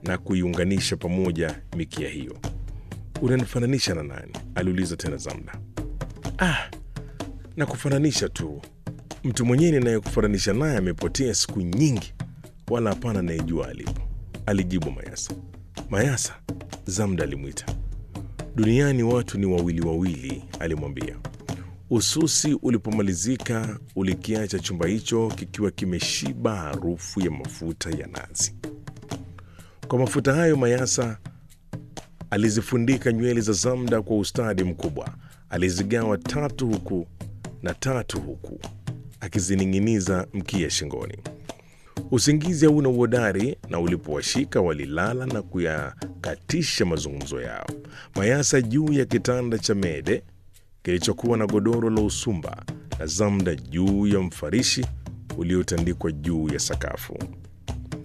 na kuiunganisha pamoja mikia hiyo. Unanifananisha na nani? aliuliza tena Zamda. Ah, na kufananisha tu. Mtu mwenyewe ninayekufananisha naye amepotea siku nyingi, wala hapana anayejua alipo, alijibu Mayasa. Mayasa, Zamda alimwita. Duniani watu ni wawili wawili, alimwambia. Ususi ulipomalizika ulikiacha chumba hicho kikiwa kimeshiba harufu ya mafuta ya nazi. Kwa mafuta hayo Mayasa alizifundika nywele za Zamda kwa ustadi mkubwa. Alizigawa tatu huku na tatu huku, akizining'iniza mkia shingoni. Usingizi hauna uhodari, na ulipowashika walilala na kuyakatisha mazungumzo yao. Mayasa juu ya kitanda cha mede kilichokuwa na godoro la usumba na Zamda juu ya mfarishi uliotandikwa juu ya sakafu.